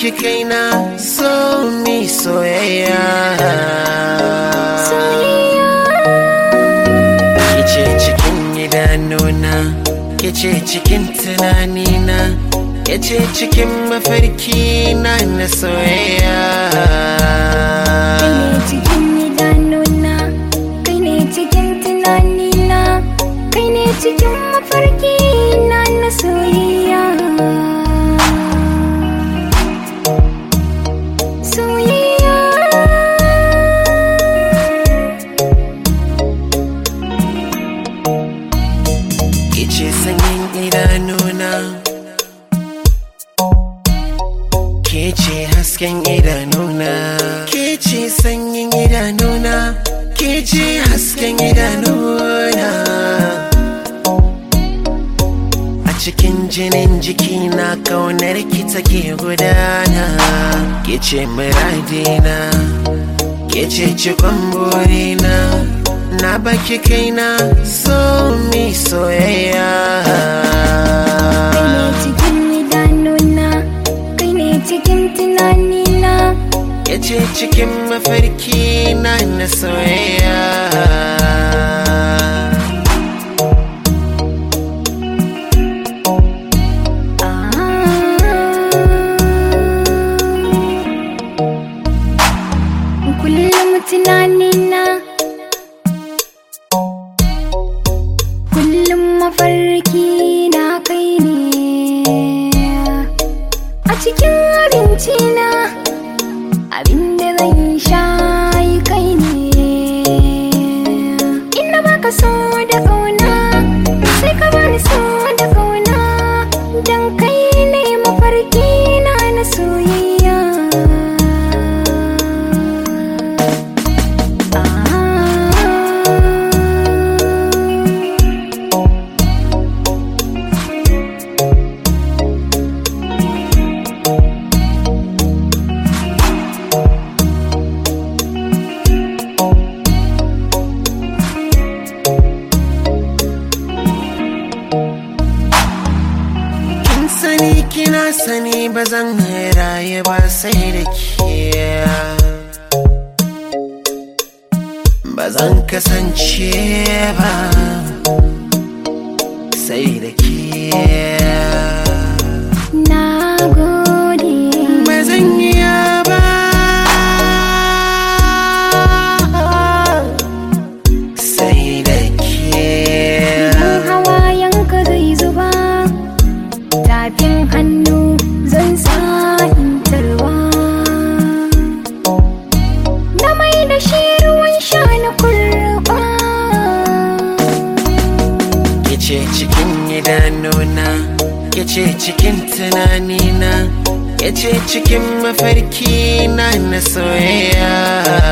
baki kaina so mi soyayya kice cikin idanuna kice cikin tunanina kice cikin mafarki na na soyayya Kai ne cikin idanuna, kai ne cikin tunanina, kai ne cikin mafarki na na soyayya. Soyayya. kice sanyin idanuna ke ce hasken idanuna ke ce sanyin idanuna ke ce hasken idanuna a cikin jinin jikina kaunar ki take gudana ke ce muradina ke ce cikon burina na baki kaina so mi soyayya Kai ne cikin idanuna, kai ne cikin tunanina, ya ce cikin mafarki na na soyayya kullum tunanina kullum mafarki na kai ne a cikin abinci na abinda zan sha yi kai ne ina baka so da kauna sai ka bani so da kauna dan kai ne mafarki na na soyayya kin sani kina sani ba zan raye ba sai da ke ba zan kasance ba sai da ke Na gode ba zan iya ba sai da ke Idan hawayenka zai zuba Tafin hannu zan sa in tarwa Na mai da shi ruwan sha na kurba Kice cikin idanuna Kice cikin tunanina Kice cikin mafarki na na soyayya